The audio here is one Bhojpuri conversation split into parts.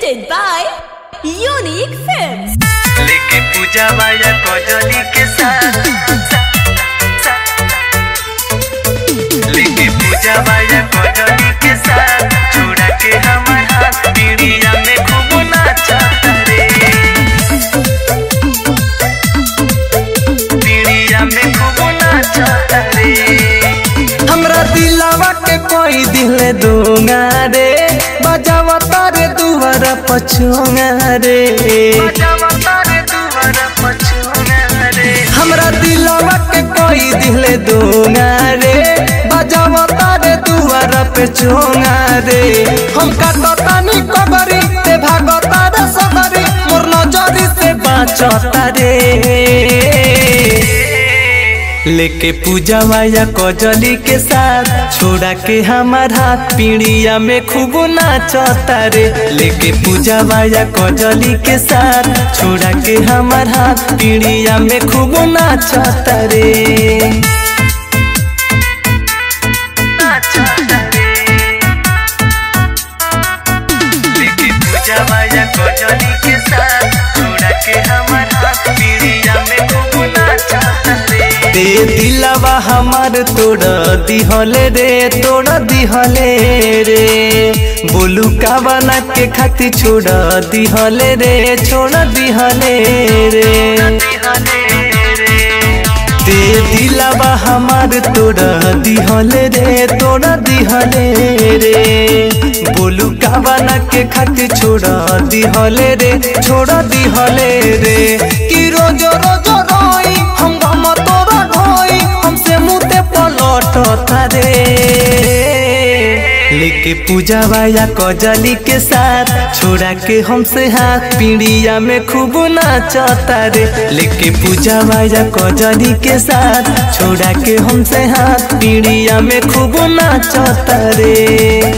presented by Unique Films. लेके पूजा वाया कजली के साथ लेके पूजा वाया कजली के साथ छोड़ा के हमार हाथ पीड़िया में खूब नाचा रे पीड़िया में खूब नाचा रे हमरा दिलावा के कोई दिल दूंगा रे बजावा तारे दुआर पछुआ रे बजावा तारे दुआरा पछुआ रे हमरा दिलावा के कोई दिल दूंगा रे बजावा तारे दुआर पे चुंगा रे हम काटतानी कबरी ते भागता रे सबरी मोर नजरी से बाचता रे लेके पूजा माया कजली के साथ छोड़ा के हमार हाथ पीड़िया में खूब नाचता रे लेके पूजा माया कजली के साथ छोड़ा के हमार हाथ पीड़िया में खूब नाचता रे नाचा रे लेके पूजा वाया कजली के साथ छोड़ा के हमार हाथ पीड़िया में खूब नाचा रे दे दिलावा हमार तोड़ दिहले रे तोड़ दिहले रे बोलू का बना के खाती छोड़ दिहले रे छोड़ दिहले रे दे दिलावा हमार तोड़ दिहले रे तोड़ दिहले रे बोलू का बना के खाती छोड़ दिहले रे छोड़ दिहले रे कि रोज रोज रोई हम गम तोरा ढोई हमसे मुते पलट रे लेके पूजा वाया कजली के साथ छोड़ा के हमसे हाथ पीड़िया में खूब नाचता रे लेके पूजा वाया कजली के साथ छोड़ा के हमसे हाथ पीड़िया में खूब नाचता रे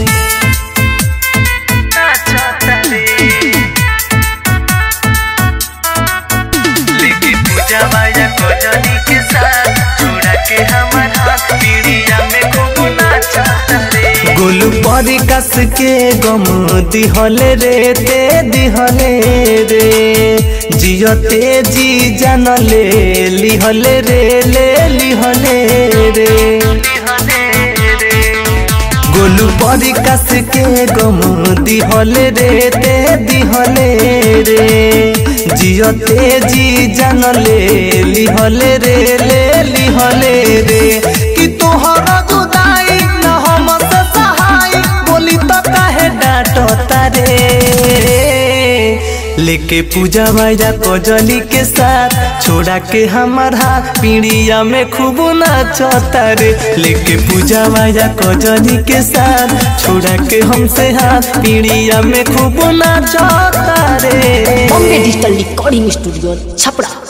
लेके पूजा वाया कजली के साथ छोड़ा के हमार हाथ पीड़िया में खूब नाचा रे गोलू परी कस के गम दिहले रे ते दिहले रे जियो ते जी जानले लिहले रे ले लिहले रे गोलू परी कस के गम दिहले रे ते दिहले रे जियो ते जी जानले लिहले रे ले लिहले रे कि तोहरा जुदाई न हम से सहाय बोली तो काहे डांटता रे लेके पूजा माया कजली के साथ छोड़ा के हमार हाथ पीड़िया में खूब नाचता रे लेके पूजा माया कजली के साथ छोड़ा के हमसे हाथ पीड़िया में खूब नाचता रे Bombay digital recording studio Chhapra